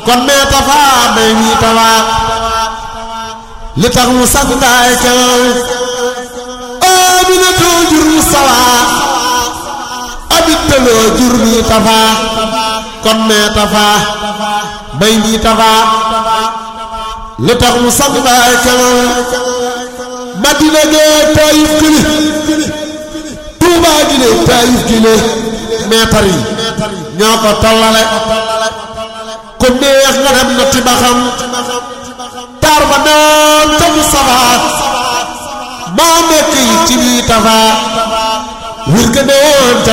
kon mee tafaa may wii tawaa li tax mu santaay kew Aminatu jur mu sawaa abittaloo jur mii tafaa kon mee tafaa may wii tafaa li tax mu santaay kew Madina gee Taayif gile Tuubaa gile Taayif gile meetar yi ñoo ko tollale ku neex nga dem na ti ba xam taar ba naan ca mu safaa maa nekk yi ci bii tafaa wir ga ne woon ca